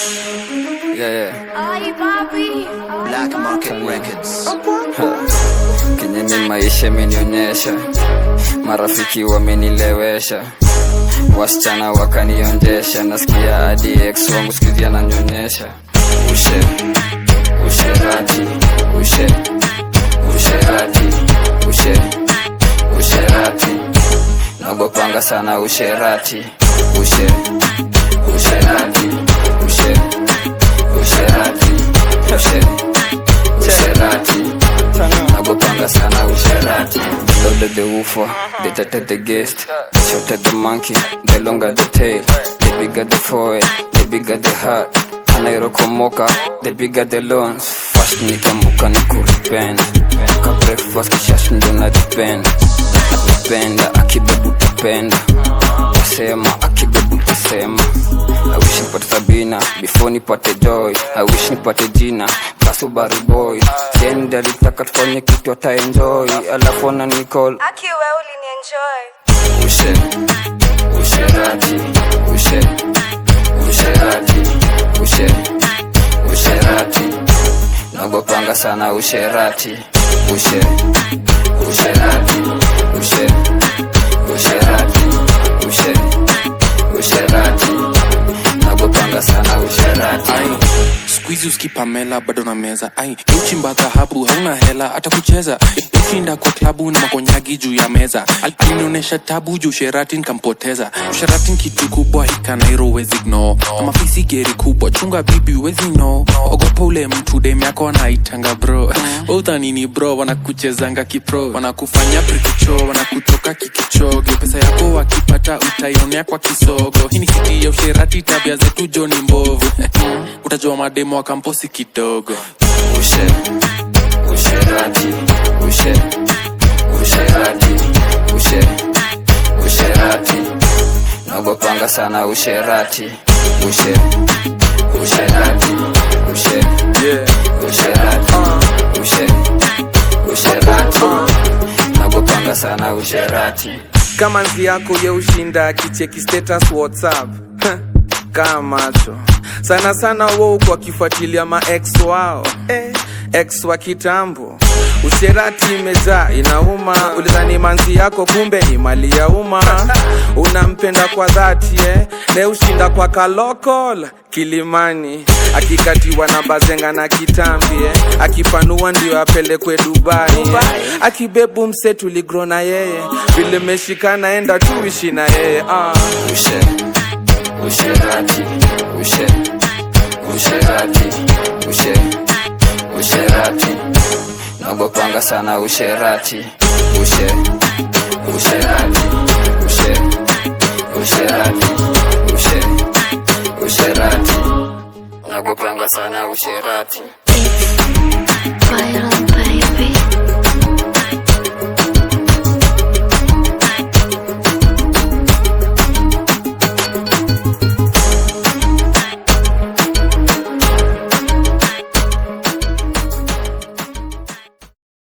Yeah, yeah. Ay, papi. Black Market Records. Kenye ni maisha imenionyesha, marafiki wamenilewesha, wasichana wakanionjesha, nasikia hadi ex wangu sikizi ananyonyesha. Ushe, usherati, ushe, usherati, ushe, usherati, nagopanga sana usherati, ushe, usherati, ushe, usherati, ushe, usherati nagopanga sana usherati loaded the woofer they tatted the guest they shot at the monkey the longer the tail the bigger the forehead the bigger the heart anairokomoka the bigger the loans fast nikamuka nikuripenda ka breakfast kishash ndo naripenda napenda akibebu tapenda tasema akibebu tasema I wish nipate Sabina before nipate Joy. I wish nipate jina Kasubaru boy. Sendi alitaka tufanye kitu ata enjoy, alafu ana nicall Aki we ulinienjoy. ushe usherati ushe usherati ushe usherati nagopanga sana usherati ushe usherati ushe usherati ushe usherati nagopanga sana usherati ai skuizi uskipamela bado na meza ai uchimba dhahabu hauna hela hata kucheza ushinda kwa klabu na makonyagi juu ya meza Al- alinionyesha tabu juu sherati nkampoteza usherati kitu kubwa hikanairo wezi gno kama fisi geri kubwa chunga bibi wezi no ogopa ule mtu dem yako anaitanga bro udhanini bro wanakuchezanga kipro wanakufanya prikicho wanakutoka kikichoge pesa yako wakipata utaionea kwa kisogo hii ni siti ya usherati tabia zetu joni mbovu utajua mademo wa kamposi kidogo ushe usherati ushe usherati ushe usherati nagopanga sana usherati ushe usherati ushe usherati ushe usherati nagopanga sana usherati kama nzi yako ye ushinda kicheki status whatsapp kaa macho sana sana wo kwa kifuatilia ma ex wao eh, ex wa kitambo usherati imejaa inauma ulidhani manzi yako kumbe ni mali ya umma unampenda kwa dhati eh, ne ushinda kwa kalokol kilimani akikatiwa na bazenga na kitambi eh, akipanua ndio apelekwe dubai eh, akibebu mse tuligro na yeye vile meshikana enda tuishi na yeye ah. ushe usherati ushe usherati ushe usherati nagopanga sana usherati ushe usherati ushe usherati ushe usherati nagopanga sana usherati Viral baby.